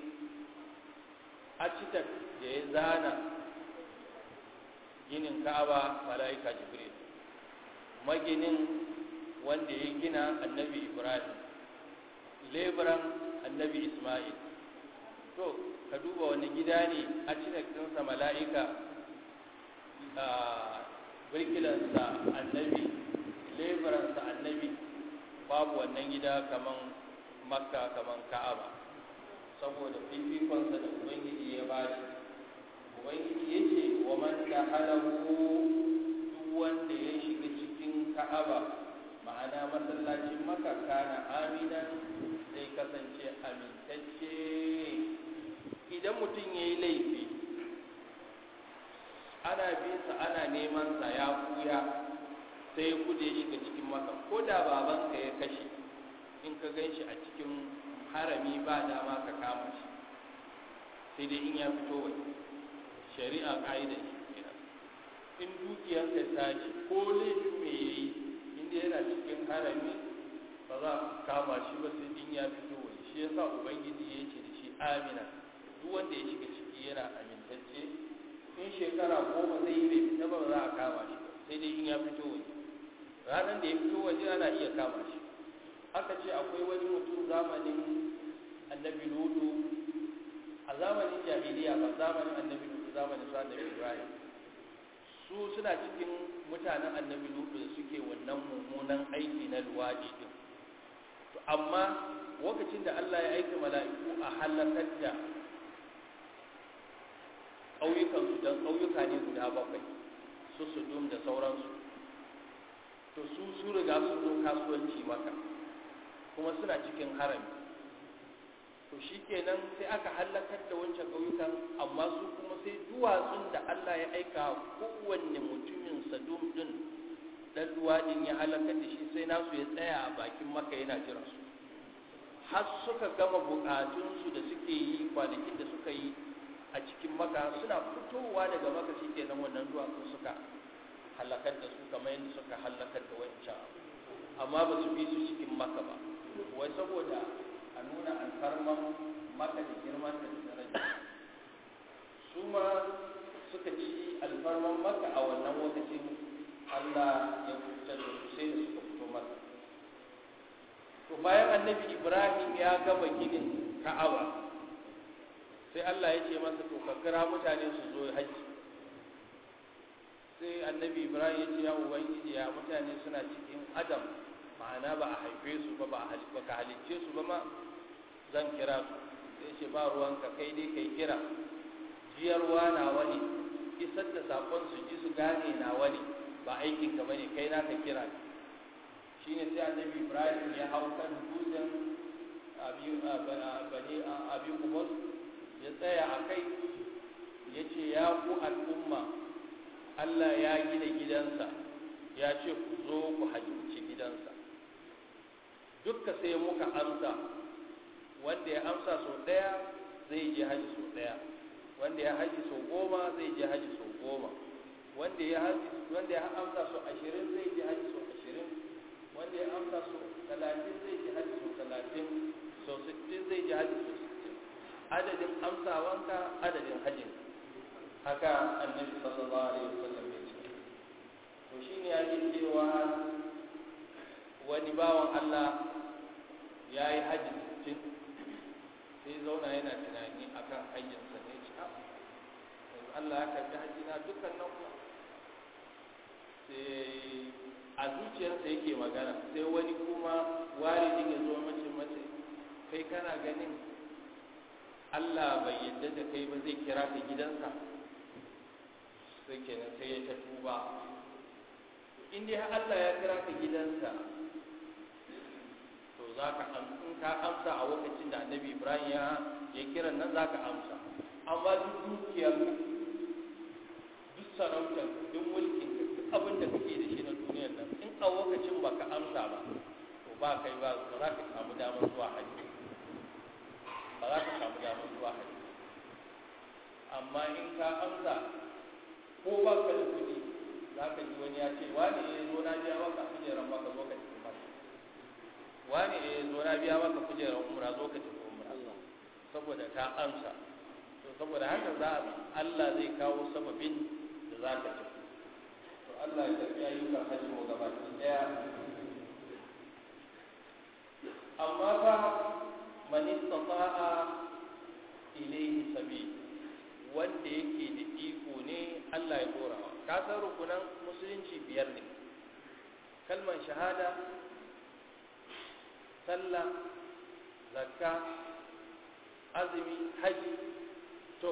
architect da ya zana ginin ka'aba mala'ika jibril maginin wanda ya gina annabi ibrahim leburan annabi ismail to ka duba wani gida ne architect ɗinsa mala'ika birkilansa annabi leburansa annabi babu wannan gida kaman makka kaman ka'aba saboda fifikonsa da ubangiji ya bashi ubangiji ya ce wa man da halahu duk wanda ya shiga cikin ka'aba ma'ana masallacin maka kana aminan zai kasance amintacce idan mutum ya yi laifi ana bisa ana neman sa ya kuya sai ya kude ya shiga cikin maka ko da babanka ya kashe in ka gan shi a cikin harami ba dama ka kama shi sai dai in ya fito waje shari'a ka'ida shi kenan in dukiyarka ta ce ko laifin me ya yi inda yana cikin harami ba za a kama shi ba sai in ya fito waje shi yasa ubangiji ya ce da shi amina duk wanda ya shiga ciki yana amintacce in shekara goma zai yi bai fita ba za a kama shi sai dai in ya fito waje ranar da ya fito waje ana iya kama shi aka ce akwai wani mutum zamanin annabi lutu a zamanin jahiliya ba zamanin annabi lutu zamanin su annabi ibrahim su suna cikin mutanen annabi lutu da suke wannan mummunan aiki na luwaɗi din to amma lokacin da Allah ya aika mala'iku a halakar da ƙauyukansu don ƙauyuka ne guda bakwai su sudum da sauransu to su su riga sun zo kasuwanci maka kuma suna cikin harami to shi kenan sai aka hallakar da wancan ƙauyukan amma su kuma sai duwatsun da Allah ya aika kowanne mutumin sadum din dan duwadin ya halakar da shi sai nasu ya tsaya a bakin maka yana jira su har suka gama bukatunsu da suke yi kwanakin da suka yi a cikin maka suna fitowa daga maka shi kenan wannan duwatsun suka halakar da su kamar yadda suka halakar da wancan amma ba su bi su cikin maka ba wai saboda a nuna alfarman maka da girman da daraja su ma suka ci alfarman maka a wannan lokacin Allah ya fitar da su sai da suka fito maka to bayan annabi Ibrahim ya gama ginin Ka'aba sai Allah ya ce masa to ka kira mutane su zo haji sai annabi Ibrahim ya ce ya ubangiji ya mutane suna cikin adam ma'ana ba a haife su ba ba ka halicce su ba ma zan kira su sai ce ba ruwanka kai dai kai kira jiyarwa na wani isar da sakon su ji su gane na wani ba aikin ka bane kai naka kira ne shine sai annabi Ibrahim ya hau kan dutsen abi bani abi kubus ya tsaya a kai ya ce ya ku al'umma Allah ya gina gidansa ya ce ku zo ku halicci gidansa dukka sai muka amsa wanda ya amsa sau ɗaya zai je haji sau ɗaya wanda ya haji sau goma zai je haji sau goma wanda ya haji wanda ya amsa sau ashirin zai je haji sau ashirin wanda ya amsa sau talatin zai je haji sau talatin sau sittin zai je haji sau sittin adadin amsawanka adadin hajjin haka annabi sallallahu alaihi wasallam ya ce to shine yake cewa wani bawan Allah ya yi hajji sittin sai zauna yana tunani akan hajjinsa ne ce yanzu Allah ya karbi hajji na dukkan nan kuwa sai a zuciyarsa yake magana sai wani kuma walidin ya zo mace mace kai kana ganin Allah bai yadda da kai ba zai kira ka gidansa sai kenan sai ya ta tuba in dai Allah ya kira ka gidansa to za ka in ka amsa a lokacin da annabi Ibrahim ya ya kiran nan za ka amsa amma duk dukiyar duk sarautar duk mulkin ka duk abin da kake da shi na duniyar nan in a lokacin ba ka amsa ba to ba kai ba ba za ka samu damar zuwa hajji ba za ka samu damar zuwa hajji amma in ka amsa ko ba ka da kuɗi za ka ji wani ya ce wani ya zo na biya maka kujerar maka zo ka tafi maka wani ya zo na biya maka kujerar umra zo ka tafi umra saboda ka amsa to saboda haka za Allah zai kawo sababin da za ka tafi to Allah ya tafi ayyukan hajji mu gabaki daya amma fa man istata'a ilayhi sabil wanda yake da iko ne Allah ya dorawa ka san rukunan musulunci biyar ne kalmar shahada sallah zakka azumi haji to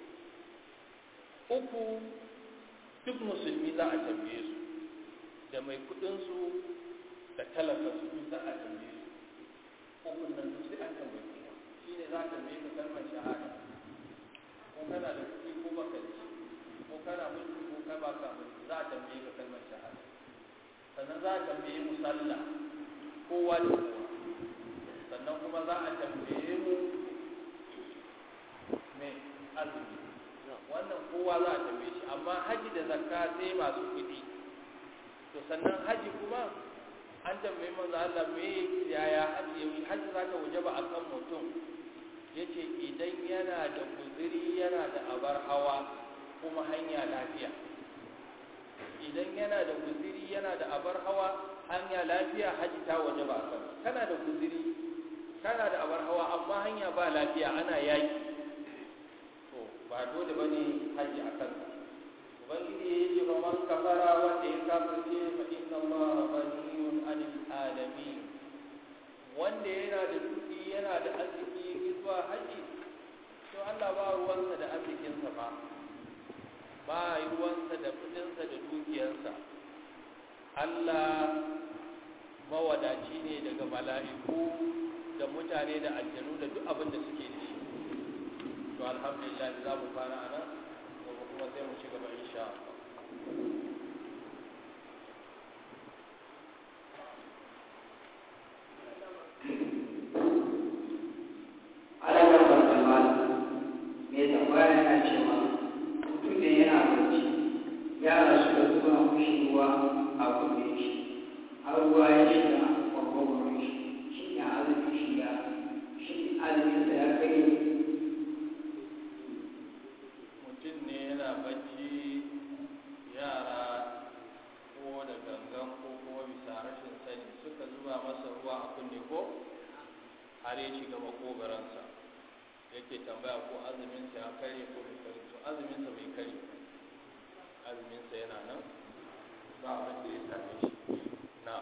uku duk musulmi za a tambaye su da mai kudinsu da talaka su duk za a tambaye su ukun nan duk sai an tambaye su shi ne za a tambaye ka kalmar shahada ko kana da kuɗi ko baka da shi ko kana mulki ko kai ba ka mulki za a tambaye ka kalmar shahada sannan za a tambaye mu sallah kowa da kowa sannan kuma za a tambaye mu me azumi wannan kowa za a tambaye shi amma haji da zakka sai masu kuɗi to sannan haji kuma an tambaye manzo Allah me yaya haji yayi haji zaka wajaba akan mutum yace idan yana da guzuri yana da abar hawa kuma hanya lafiya idan yana da guziri yana da abar hawa hanya lafiya haji ta waje ba kan kana da guziri kana da abar hawa amma hanya ba lafiya ana yaki to ba dole bane haji a kanka ubangiji ya ce ba man kafara wanda ya kafirce fa inna allaha ghaniyun 'anil alamin wanda yana da kudi yana da arziki zuwa haji to Allah ba ruwansa da arzikinsa ba ba ruwansa da kudinsa da dukiyarsa Allah mawadaci ne daga mala'iku da mutane da aljanu da duk abin da suke da shi to alhamdulillah za mu fara a nan gobe kuma sai mu ci gaba insha Allah yara suka zuba mushi ruwa a kunne shi har ruwa ya shiga kwakwakwar shi shi ne azumin shi ya shi azumin sa ya kai mutum ne yana bacci yara ko da gangan ko kuma bisa rashin sani suka zuba masa ruwa a kunne ko har ya shiga makogaransa yake tambaya ko azuminsa ya karye ko bai karye to azuminsa bai karye azuminsa yana nan ba abin da ya same shi na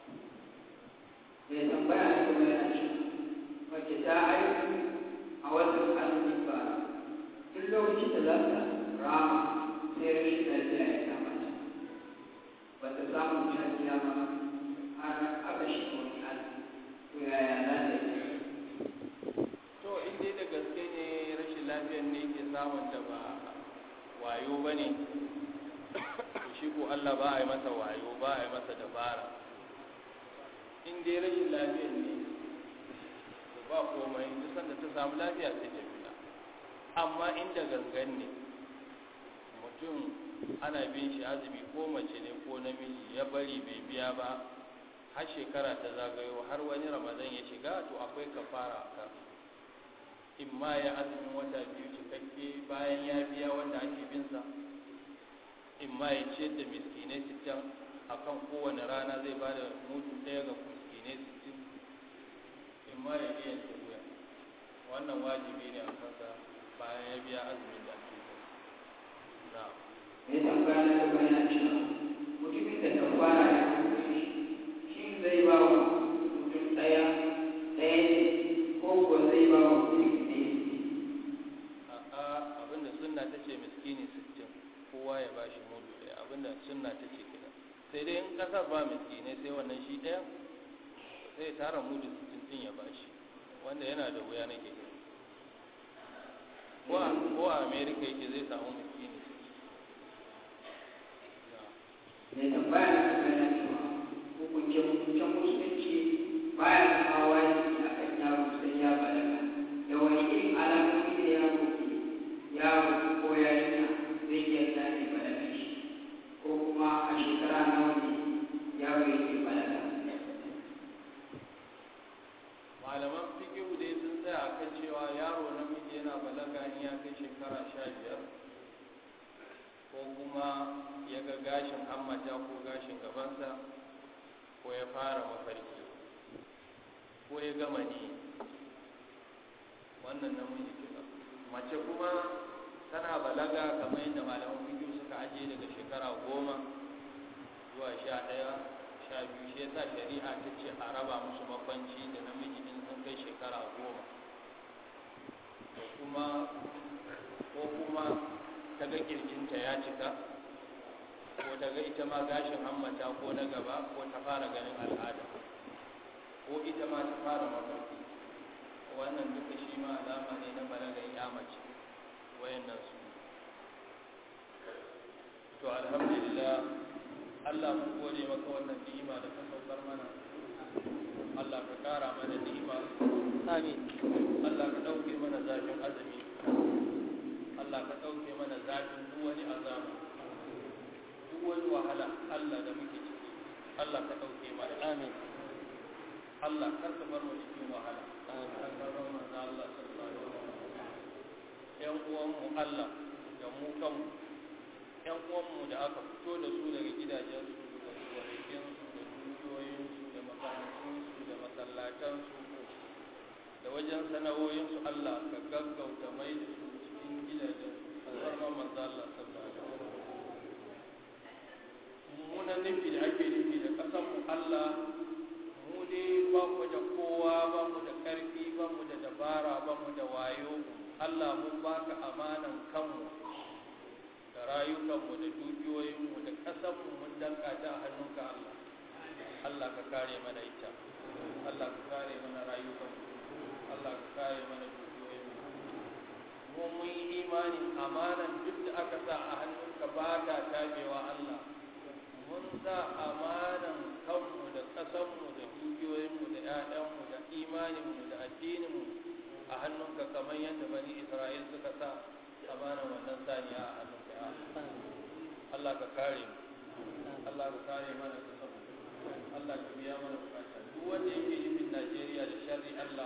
mai tambaya ne kuma yana ce mace ta aiki a watan azumin ba duk lokacin da za ta rama sai rashin lafiya ya kama ta ba ta samu lafiya ba har aka shiga wani azumi to yaya za ta yi to in dai da gaske ne rashin lafiyar ne ke samun da ba wayo ba ne shi ko Allah ba a yi masa wayo ba a yi masa dabara in dai rashin lafiyar ne to ba komai duk sanda ta samu lafiya sai ta fita amma inda gangan ne mutum ana bin shi azumi ko mace ne ko namiji ya bari bai biya ba har shekara ta zagayo har wani ramadan ya shiga to akwai kafara a kan in ma ya azumin wata biyu cikakke bayan ya biya wanda ake binsa in ma ya ciyar da miskinai sittin a kan kowane rana zai ba da mudu ɗaya ga miskinai sittin in ma ya iya ta wuya wannan wajibi ne a kansa bayan ya biya azumin da ake binsa na ya tambaya na gaba yana cewa mutumin da ta fara ya kuma shi zai ba wa mutum ɗaya ɗaya ne ko ko zai ba wa mutum ne a'a abinda sunna ta ce miskini sittin kowa ya bashi mudu ɗaya abinda sunna ta ce kina sai dai in kasar ba miskinai sai wannan shi ɗaya sai ya tara mudu sittin ɗin ya bashi wanda yana da wuya nake gani ko a ko a america yake zai samu miskini mai tambaya na gaba yana cewa hukuncin hukuncin musulunci baya zama wajibi a kan yaro sai ya balaga da wani irin alamomi da yaro ke yaro ko yarinya zai iya gane balaga shi ko kuma a shekara nawa ne yaro yake balaga malaman fikihu dai sun tsaya akan cewa yaro namiji yana balaga in ya kai shekara sha biyar ko kuma ya ga gashin hammata ko gashin gabansa ko ya fara mafarki ko ya gama ni wannan namiji kenan mace kuma tana balaga kamar yadda malaman fikihu suka ajiye daga shekara goma zuwa sha ɗaya sha biyu shi yasa shari'a ta ce a raba musu makwanci da namiji in sun kai shekara goma da kuma ko kuma ta ga kirjinta ya cika ko ta ga ita ma gashin hammata ko na gaba ko ta fara ganin al'ada ko ita ma ta fara mafarki wannan duka shi ma alama ne na balagar ya mace wayannan su to alhamdulillah Allah mun gode maka wannan ni'ima da ka saukar mana Allah ka kara mana ni'ima amin Allah ka dauke mana zafin azumi Allah ka dauke mana zafin duk wani azaba duk wani wahala Allah da muke ciki Allah ka dauke mana amin Allah kar ka bar mu cikin wahala kar ka bar mu da Allah sallallahu alaihi wasallam yan uwan mu Allah da mu kanmu yan uwanmu da aka fito da su daga gidajensu da gonakinsu da dukiyoyinsu da makarantunsu da masallatansu da wajen sana'o'insu Allah ka gaggauta mai da su cikin gidajensu alfarman manzo Allah sallallahu alaihi wasallam mummunan nufi da ake nufi da kasanmu Allah mu dai ba mu da kowa ba mu da ƙarfi ba mu da dabara ba mu da wayo Allah mun baka amanan kanmu da rayukanmu da dukiyoyinmu da ƙasanmu mun danka ta a hannunka Allah Allah ka kare mana ita Allah ka kare mana rayukanmu Allah ka kare mana dukiyoyinmu mu mun yi imanin amanan duk da aka sa a hannunka ba ta tabewa Allah mun sa amanan kanmu da ƙasanmu da dukiyoyinmu da 'ya'yanmu da imaninmu da addininmu a hannunka kamar yadda bani Isra'il suka sa amanan wannan saniya a hannunka Allah ka kare mu Allah ka kare mana kasan Allah ka biya mana bukata duk wanda yake nufin Najeriya da sharri Allah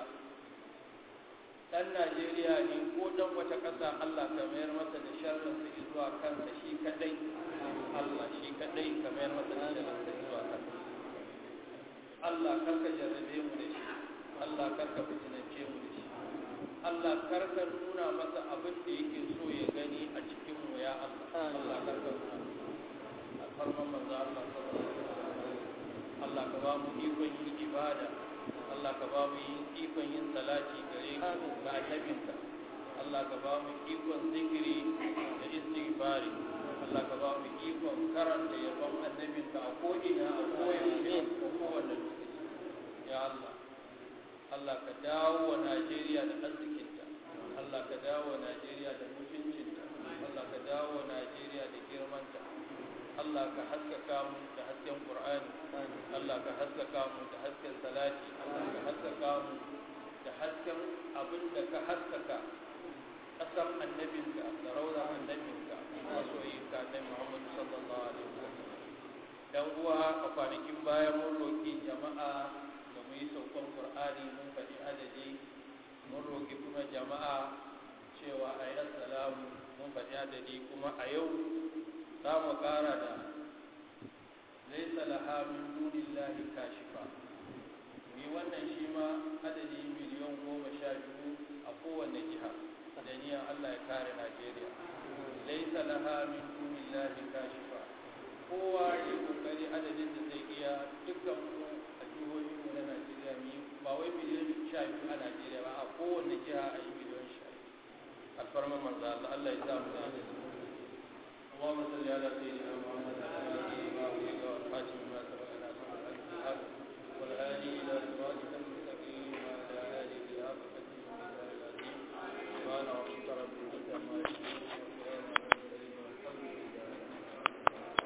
dan Najeriya ne ko dan wata ƙasa Allah ka mayar masa da sharrin sa zuwa kansa shi kadai Allah shi kadai ka mayar masa da sharrin sa zuwa kansa Allah karka jarrabe mu da shi Allah karka fitinance mu da shi Allah karka nuna masa abin da yake so ya gani a cikin mu ya Allah Allah karka nuna alfarman manzo Allah sallallahu alaihi wasallam Allah ka ba mu ikon yin ibada Allah ka ba mu ikon yin salati gare ka ga annabinka Allah ka ba mu ikon zikiri da istighfari Allah ka ba mu ikon karanta yabon annabinka a ko'ina a koyaushe a kowane lokaci ya Allah Allah ka dawo wa Najeriya da arzikinta Allah ka dawo wa Najeriya da mutuncinta Allah ka dawo wa Najeriya da girmanta Allah ka haskaka mu da hasken Qur'ani Allah ka haskaka mu da hasken salati Allah ka haskaka mu da hasken abin da ka haskaka ƙasar annabinka da rauda annabinka masoyinka na Muhammad sallallahu alaihi wasallam dan uwa a kwanakin baya mun roki jama'a da mu yi saukan Qur'ani mun faɗi adadi mun roƙi kuma jama'a cewa a yi assalamu mun faɗi adadi kuma a yau za mu ƙara da laisa laha min dunillahi kashifa ni wannan shi ma adadi miliyan goma sha biyu a kowane jiha da niyan Allah ya kare Najeriya laisa laha min dunillahi kashifa kowa ya kokari adadin da zai iya dukkan mu a jihohin mu na Najeriya mu ba wai miliyan sha biyu a Najeriya ba a kowane jiha a yi miliyan sha biyu alfarma manzo Allah Allah ya sa mu da